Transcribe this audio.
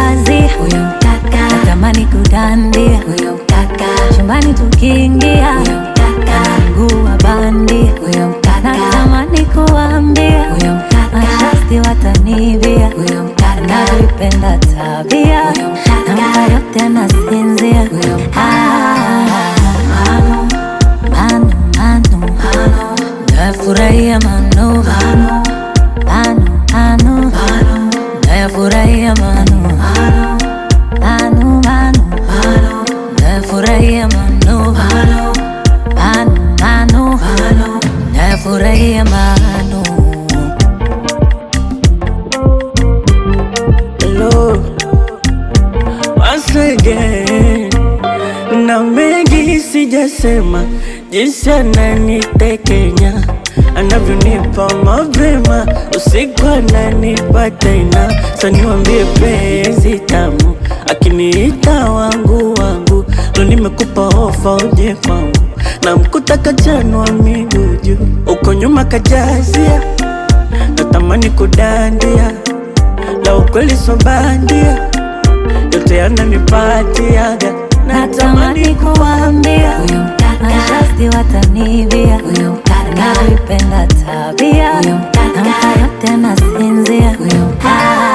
kazi, huyo mkaka natamani kudandia, huyo mkaka chumbani tukiingia, huyo mkaka mguu wa bandi, huyo mkaka natamani kuambia, huyo mkaka mashasti watanivia, huyo mkaka navipenda tabia, huyo mkaka nampa yote anasinzia, huyo mkaka Manu, manu, manu, manu, nafurahia manu, manu, manu, manu, manu, nafurahia manu, manu, manu, manu, manu, nafurahia manu, manu, manu, manu, manu, nafurahia manu. Hello, once again. Na mengi sijasema, jinsi ananitekenya anavyonipa mapema, usiku ananipa tena. Sa niwambie penzi tamu, akiniita wangu wangu, lo nimekupa ofa uje kwangu, na mkuta kachanwa miguu juu, uko nyuma kajazia, natamani kudandia la ukweli so bandia, yote yananipatiaga, natamani kuambia huyo mkaka mashasti watanivia, huyo mkaka navipenda tabia, huyo mkaka nampa yote anasinzia, huyo mkaka